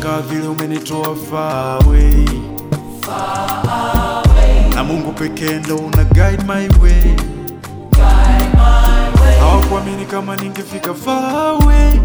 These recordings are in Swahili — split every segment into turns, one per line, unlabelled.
Wanashangaa vile umenitoa far away. Na Mungu pekee ndo una guide my way. Hawakuamini kama ningefika far away.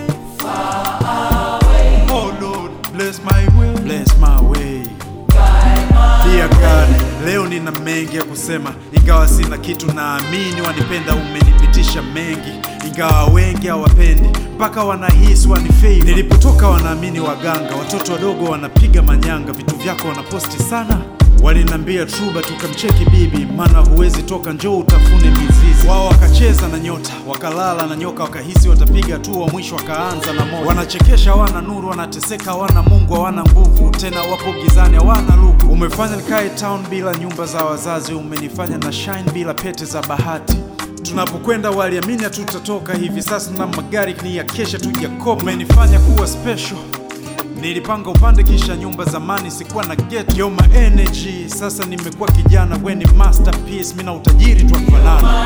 Oh Lord, bless my way. Bless my way. Dear God, leo nina mengi ya kusema, ingawa sina kitu, naamini wanipenda, umenipitisha mengi, ingawa wengi hawapendi, mpaka wanahisi wanifei. Nilipotoka wanaamini waganga, watoto wadogo wanapiga manyanga, vitu vyako wanaposti sana. Walinambia truba tukamcheki bibi, maana huwezi toka, njoo utafune mizizi. Wao wakacheza na nyota, wakalala na nyoka, wakahisi watapiga tu, wa mwisho wakaanza na moto. Wanachekesha, hawana nuru, wanateseka, hawana Mungu, hawana nguvu tena, wapo gizani, hawana luku. Umefanya nikae town bila nyumba za wazazi, umenifanya na shine bila pete za bahati. Tunapokwenda waliamini hatutatoka hivi sasa, na magari ni ya kesha tujakopa. Umenifanya kuwa special Nilipanga upande kisha nyumba zamani sikuwa na get yo my energy. Sasa nimekuwa kijana, we ni masterpiece, mimi na utajiri twafanana.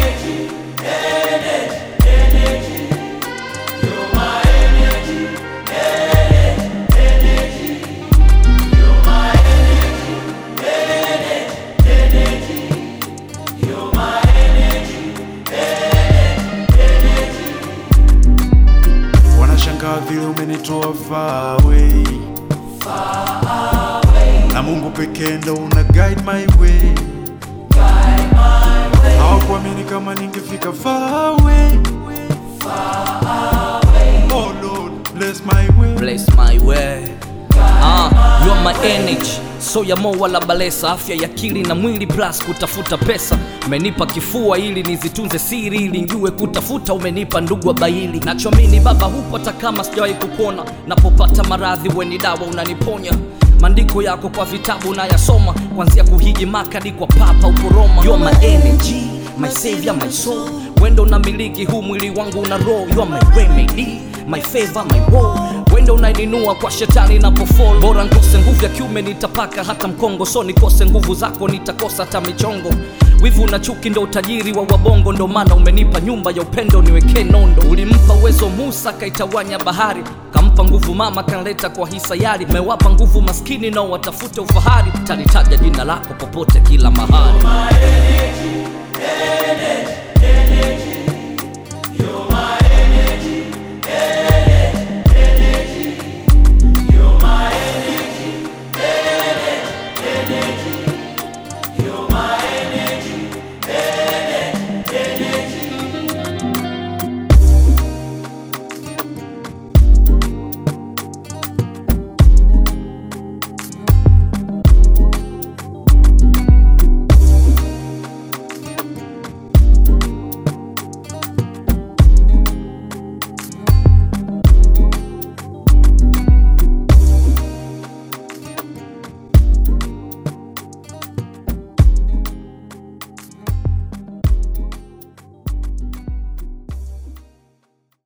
Wanashangaa vile umenitoa far away. Na Mungu pekee ndo una guide my way. Hawakuamini kama ningefika far away. Oh Lord, bless my way.
Bless my way. Ah, you are my energy so ya mo wala balesa afya ya akili na mwili plus kutafuta pesa umenipa kifua ili nizitunze siri ili njue kutafuta umenipa ndugu wa baili nachoamini baba hupo hata kama sijawahi kukuona napopata maradhi weni dawa unaniponya maandiko yako kwa vitabu nayasoma kwanzia kuhiji makadi kwa papa uko roma you are my energy my savior my soul wendo unamiliki huu mwili wangu una roho you are my remedy my favor my woe wendo unaninua kwa shetani napofall bora nkose nguvu ya kiume nitapaka hata mkongo so nikose nguvu zako nitakosa hata michongo wivu na chuki ndo utajiri wa wabongo ndo maana umenipa nyumba ya upendo niwekee nondo ulimpa uwezo musa kaitawanya bahari kampa nguvu mama kanleta kwa hisayari mewapa nguvu maskini nao watafute ufahari talitaja jina lako popote kila mahali
energy, energy, energy.